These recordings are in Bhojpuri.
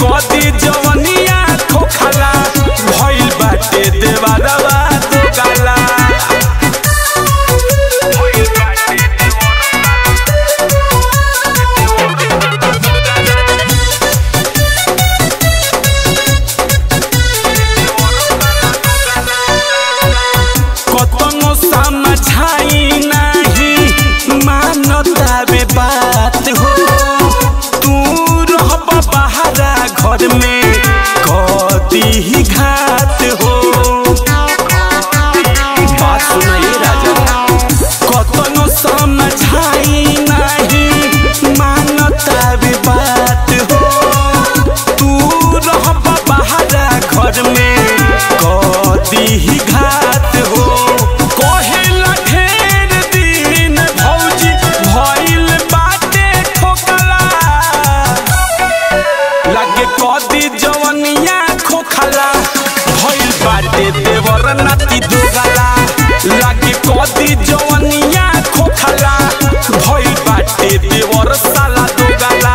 कदी जवनिया खोखला भइल बाटे देवारवा दो गाला कतनो समझाई नहीं मानता बे बात हो तू रहब बहारा घर में कदी ही घात हो बात सुनाइए राजा कतनो समझाई नहीं मानता बे बात हो तू रहब बहारा घर में कदी ही घात हो कहेला ढेर दिन भौजी भइल बाटे ठोकला लागे कदी जवनिया खोखला भइल बाटे देवर नाती दोगला लागे कदी जवनिया खोखला भइल बाटे देवर साला दोगला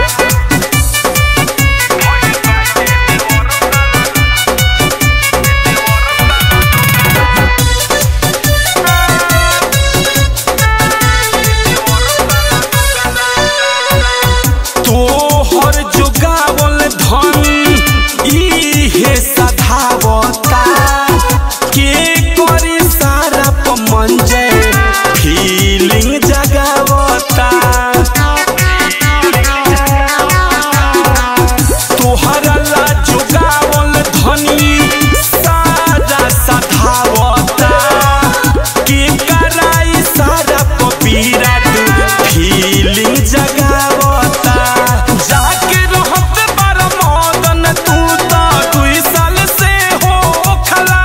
तोहर जोगावल धन इहे सधावता के करी सारा पमंजे फीलिंग जगावता तोहरा ला जोगावल धनी सारा सधावता के कराई सारा पपीराट फीलिंग जगावता जाके रहत बार मदन तू तो दुई साल से हो खला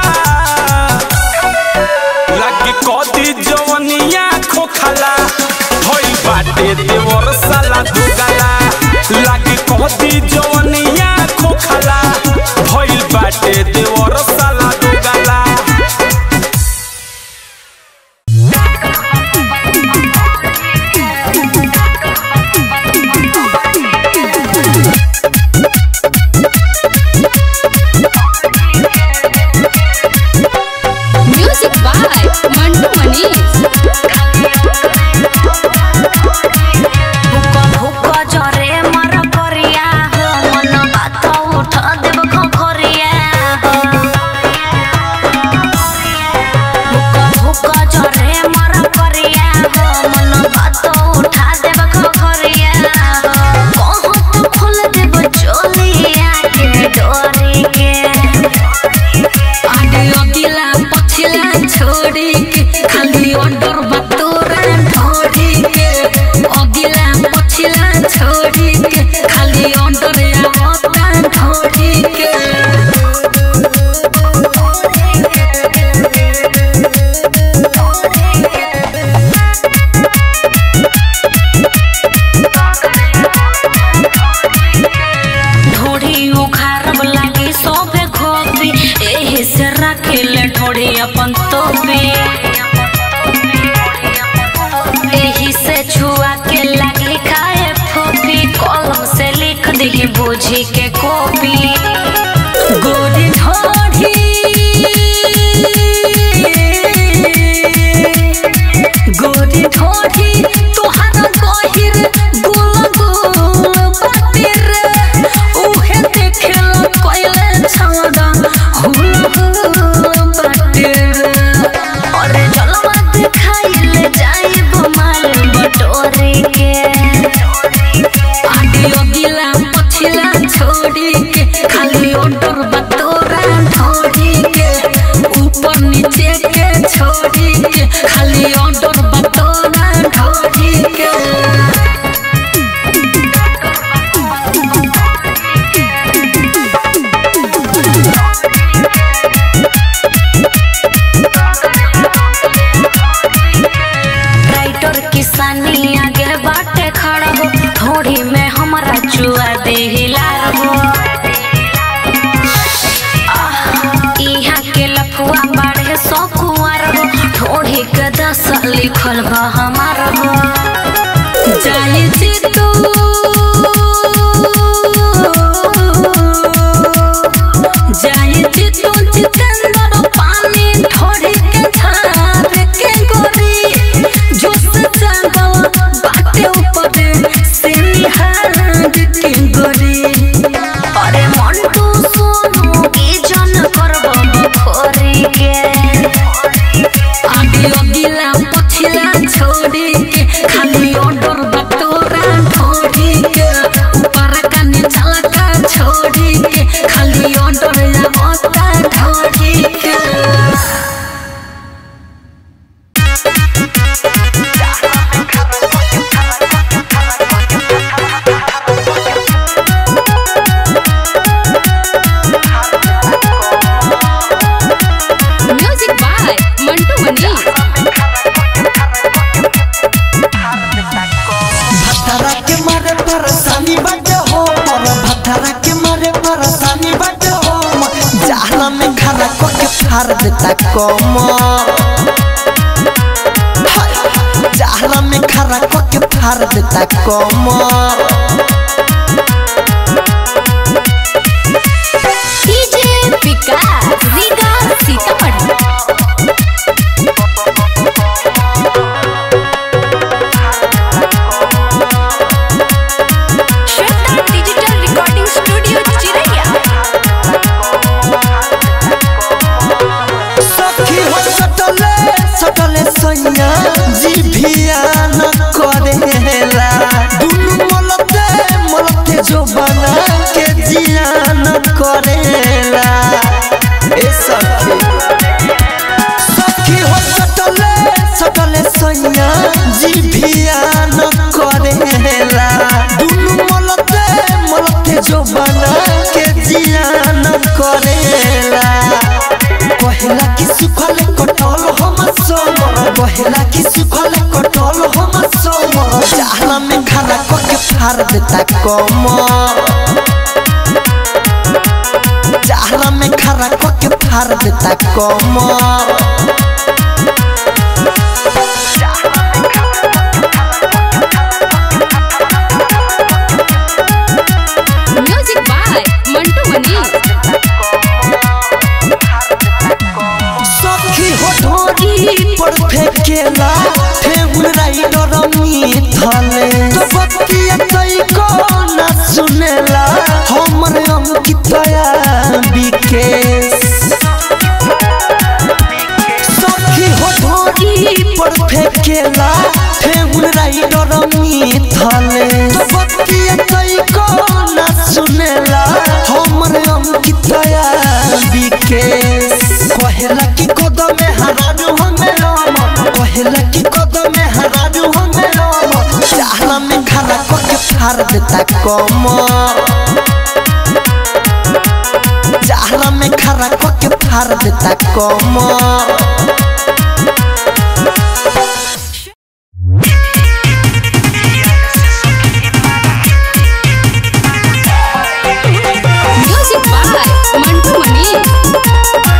लागे कदी जवनिया खोखला भइल बाटे देवर साला दुगला लागे कदी जवनिया खोखला भइल बाटे देवर साला दुगला म्यूजिक बाय मंटू मनीष भूक भूक जरे मर करिया हो मन बात उठ देव खखरिया हो भूक भूक जरे मर करिया हो मन बात उठा देव खखरिया हो बहुत खोल देव चोलिया के डोरी के आगे अगिला पछिला छोड़ी के खाली ऑर्डर बतोरा ढोड़ी के अगिला पछिला छोड़ी के खाली ऑर्डर आवता ढोड़ी के ढोड़ी उखारब लागी सोबे खोपी एही से रखेले ढोड़ी अपन तोपी एही से छुआ के लागी खाए फोपी कलम से लिख दी बूझी के कॉपी गोरी ढोड़ी गोरी ढोड़ी तोहार गहिर गुल गुल बाती रे उहे देखेला कोइले छौड़ा हुल हुल बाती रे और जलवा दिखाइले जाई माल बटोरे के आगे अगिला पछिला छोड़ी के खाली ऑर्डर बतोरा ढोड़ी के ऊपर नीचे के छोड़ी के खाली ऑर्डर बतोरा ढोड़ी के राइटर किसानी आगे बाटे खड़ा हो थोड़ी में हमारा चुआ दे हिलार हो आह, इहाँ के लफुआ बाढ़े सौ कुआर हो थोड़ी के दस लिखल बा हमार हो जाई जी तू छोड़ी के खाली ऑर्डर बतोरा ढोड़ी के ऊपर का नीचला का छोड़ी के खाली ऑर्डर आवता ढोड़ी के म्यूजिक बाय मंटू मनी भटरा के मारे परेशानी बाटे हो मोर भटरा के मारे परेशानी बाटे हो मोर जाला में खड़ा को के फाड़ देता कम जाला में खड़ा को के फाड़ देता कम DJ Vikas Riga Sitamarhi Shweta digital recording studio चिरैया सखी हो सटले सटले सैया जी भिया न करेला दुनु मलते मलते जो बना के जिया न करेला ए सखी सखी हो सटले सटले सैया जी भिया न करेला दुनु मलते मलते जो बना के जिया न करेला कहेला कि सुखल कटल हम सोमर कहेला कि सुखल कटल हम सोमर जाला में खाना क के फाड़ देता कम जाला में खाना क के फाड़ देता कम म्यूजिक बाय मंटू मनी सखी हो ढोरी पर फेंकेला फेहुल राइडर मिथले तो बतिया तई को ना सुनेला हमर अंकितया विकेश सखी हो ढोरी पर फेंकेला फेहुल राइडर मिथले तो बतिया तई को ना सुनेला हमर अंकितया विकेश कहेला कि कदम में हराजू हमें राम कहेला कि कदम में हराजू हमें राम चाहला में खड़ा क के फाड़ देता कम चाहला में खड़ा क के फाड़ देता कम म्यूजिक बाय मंटू मनी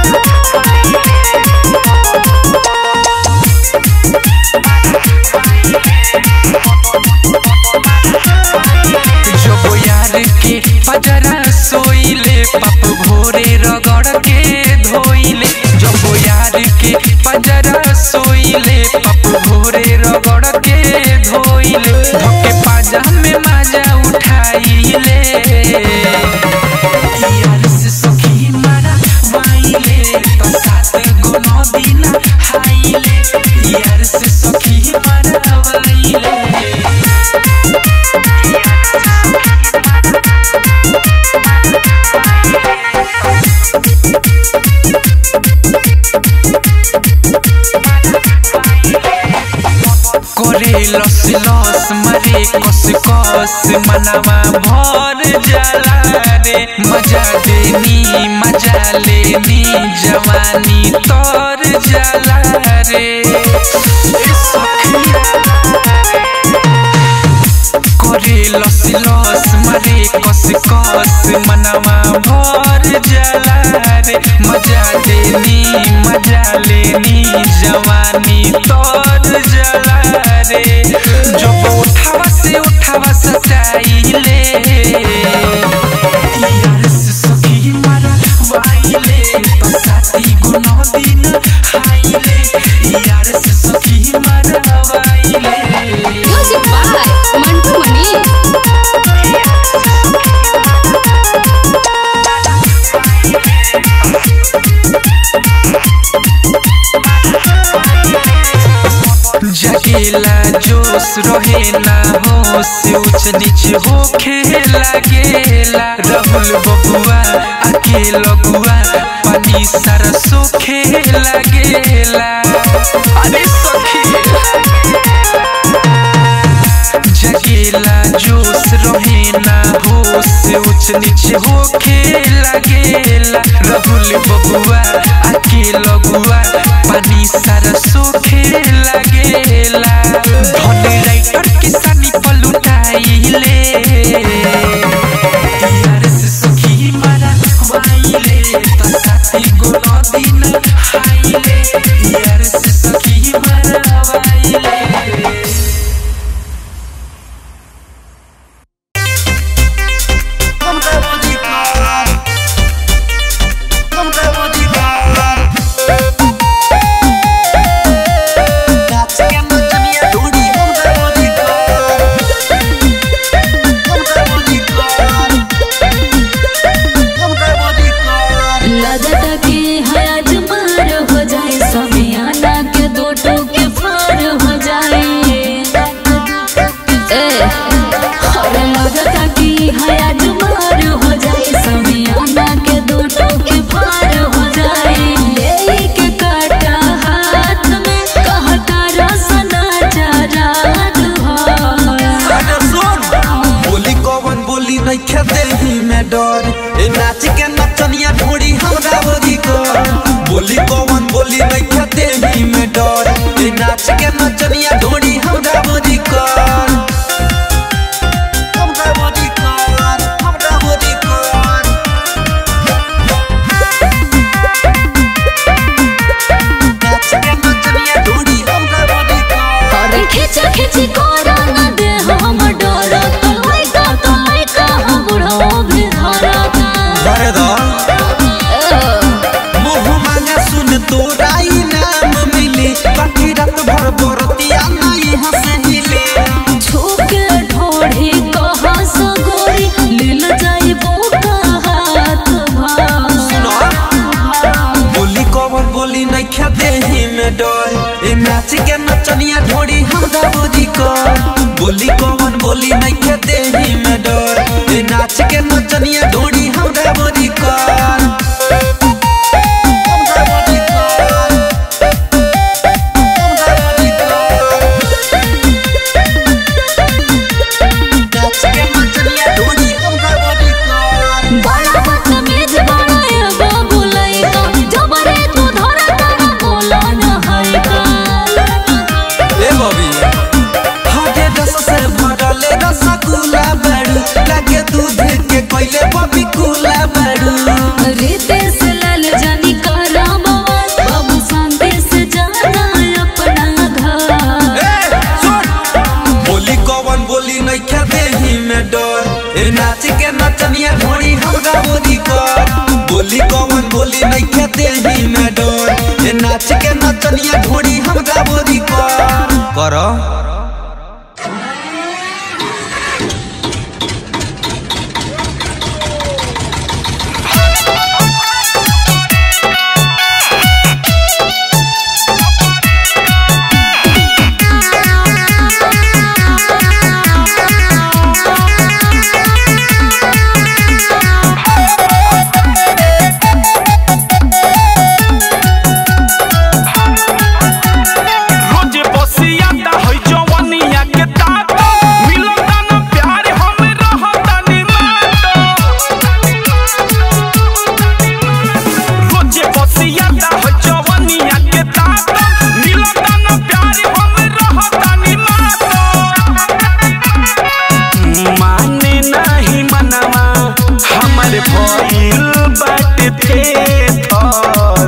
जब यार के पजरा सोइले पप भोरे रगड़ के धोइले जब यार के पजरा सोइले पप भोरे रगड़ के धोइले धोके पाजा में मजा उठाइले यार से सखी मारा वाइले तो सात गो नौ दिन हाइले यार से सखी मारा वाइले करे लस लस मरे कस कस मनवा भर जाला रे मजा देनी मजा लेनी जवानी तर जाला रे ए सखी करे लस लस मरे कस कस मनवा भर जाला रे मजा देनी मजा लेनी जवानी तर जाला रे जब उठावा से उठावा सचाइले यार से सखी मारा वाइले बसाती गुनो दिन हाइले यार से सखी मारा वाइले music by Mantu Mani Bye. जगेला जोश रहे ना होश ऊंच नीच होखे लागेला राहुल बबुआ आके लगुआ पानी सारा सोखे लागेला अरे सखी जगेला जोश रहे ना होश ऊंच नीच होखे लागेला राहुल बबुआ आके लगुआ पानी सारा सोखे लागेला धन राइटर किसानी पलुटाइले यार से सखी मारा वाइले तसाती गो दिन हाइले यार से सखी मारा वाइले लगता कि है आज मार हो जाए समियाना के दो टोके फार हो जाए ए अरे लगता कि है आज मार हो जाए समियाना के दो टोके फार हो जाए ले के काटा हाथ में कहता रसना चरात हो अरे सुन बोली कौन बोली नहीं खेते ही में डर ए नाच के नचनिया ढोड़ी हमरा बोली कर बोली कौन बोली नहीं खेते ही में डर ए नाच के नचनिया ढोड़ी हमरा बोली कर हमरा बोली कर हमरा बोली कर नाच के नचनिया ढोड़ी हमरा बोली कर अरे खिचा खिची कोरा न दे हम डर तो लइका तो लइका हम बुढ़ो भी धरता अरे दा मुँह मांगा सुन तोरा इनाम मिली बाकी रात भर बरतिया नहीं हंस हिले छुके ढोढ़ी कहा सगोरी लील जाई बोका हाथ सुनो बोली कवर बोली नहीं खेते ही में डर ए नाच के नचनिया ढोड़ी हमरा बोली कर बोली कवन बोली नहीं खेते ही में डर ए नाच के नचनिया ढोड़ी हमरा बोली कर हमरा बोली कर हमरा बोली कर नाच के नचनिया ढोड़ी हमरा बोली कर बड़ा बदतमीज बड़ा ये बाबू लइका जबरे तू धरता न बोला न हइका ए बबी हाथे रस से भरले रसगुल्ला बड़ू लगे दूध के कोइले बबी कुला बड़ू रितेश लाल जानी करा बवाल बाबू शांति से जाना अपना घर ए सुन बोली कौन बोली नहीं खेते ही में डर ए नाच के नचनिया ढोड़ी हमरा बोली कर बोली कौन बोली नहीं खेते ही में डर ए नाच के नचनिया ढोड़ी हमरा बोली कर करो रोजे बसिया ता है जवनिया के तात मिलता न प्यार हम रहता नि मात रोजे बसिया ता है जवनिया के तात मिलता न प्यार हम रहता नि मात माने नाही मनवा हमर भइल बाटे थे थर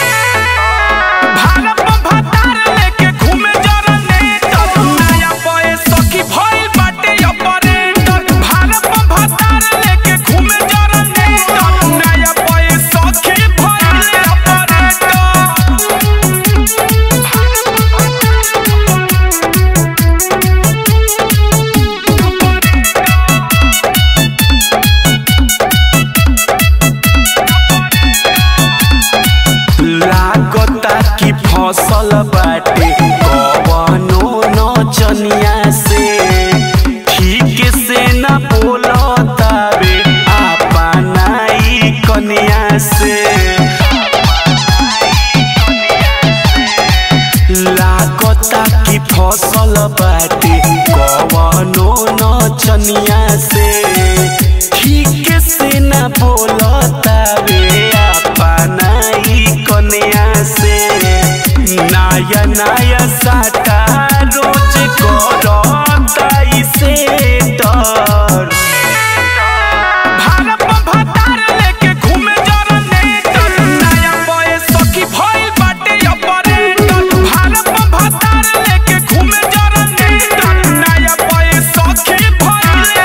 भारत में भतार लेके घूमे जरने तर नया बॉय सखी भइल बाटे ऑपरेटर भारत में भतार लेके घूमे जरने तर नया बॉय सखी भइल ऑपरेटर लागता कि फसल बाटे कवनो फसल बाटे कवनो नचनिया से ठीक से न बोलतावे अपना ई कन्या से नया नया साटा रोज करता इसे डर भारत में भतार लेके घूमे जनरेटर नया बॉय सखी भइल बाटे ऑपरेटर भारत में भतार लेके घूमे जनरेटर नया बॉय सखी भइल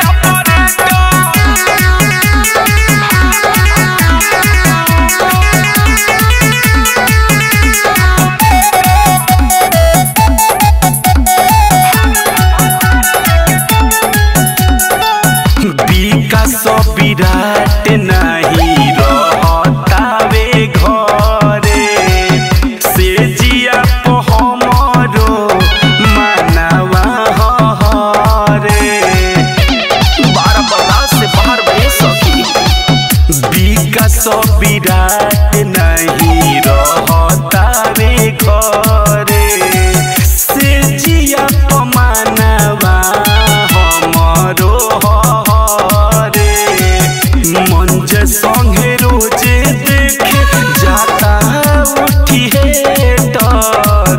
विकास विराट नहीं रहतावे घरे से जिया को हमरो मानवा हरे बारह बर्दाश्त से बाहर बहे सखी विकास विराट नहीं रहतावे घरे से जिया को मानवा हमरो हरे मंज संगे रोजे देखे जाता उठी है डर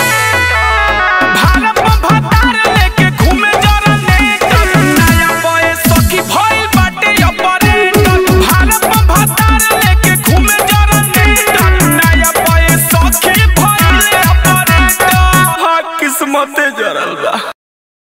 भारत में भतार लेके घूमे जनरेटर नया बॉय सखी भइल बाटे ऑपरेटर भारत में भतार लेके घूमे जनरेटर नया बॉय सखी भइल ऑपरेटर किस्मते जरल बा